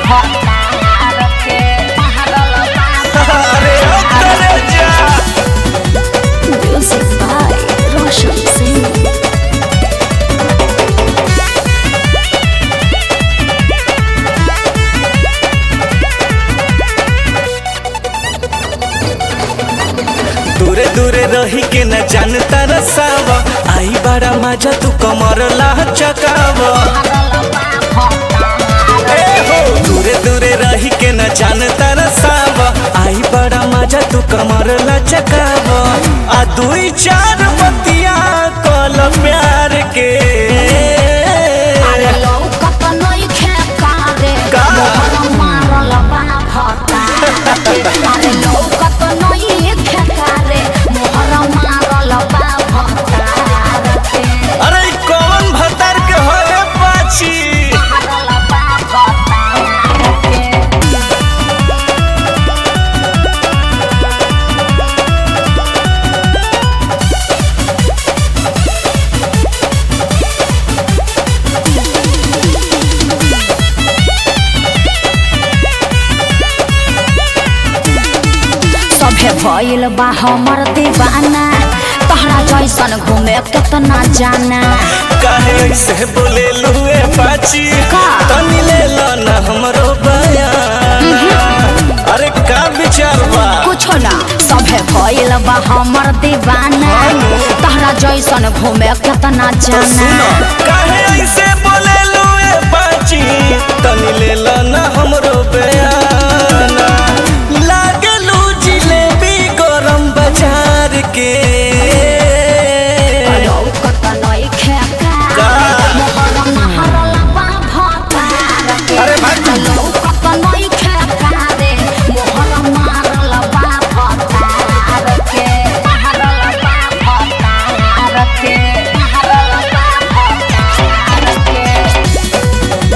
भतार के मारल बा अरे ओ करे जा Music by Roshan Singh. दूरे दूरे रही के न जानता रसाव आई बड़ा मजा तू कमर ला चकाव ए हो दूरे दूरे रही के न जानता रसाव आई बड़ा मजा तू कमर ला चकाव आ दुई चार बतिया कल प्यार के अरे लौकत नइखे कारे, का? मोहर मारल बा भतार के। अरे लौकत नइखे कारे, मोहर मारल बा भतार के। अरे ई कौन भतार के होए पाछी मारल बा भतार के। सभे भइल बा हमर दीवाना तहरा जैसन घूमे केतना जाना काहे ऐसे बोले लुए पाची का? तनी ले लो ना हमरो बयान अरे का विचार बा कुछो ना सभे भइल बा हमर दीवाना तहरा जैसन घूमे केतना तो सुनो जाना काहे ऐसे बोले लुए पाची तनी ले लो ना हमरो बयान लागे लू जिलेबी गरम बाजार के लौकत नइखे का? का मोहर महरल बा भतार के अरे भाग। लौकत नइखे का रे मोहर महरल बा भतार के महरल बा भतार के महरल बा भतार के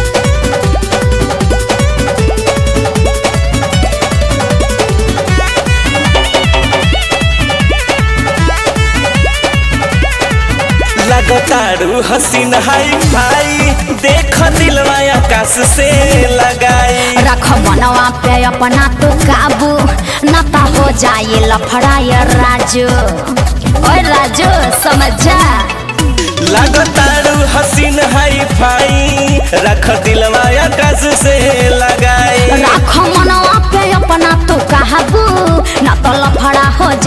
लगतारू हसीन हाई फाई देख दिलवा आकाश से लगाई रख मनवा पे अपना तो काबू न ता हो जाए लफड़ाए राजू ओए राजू समझ जा लगतारू हसीन हाई फाई रख दिलवा आकाश से लगाई रख मनवा पे अपना तो काबू न तो लफड़ा हो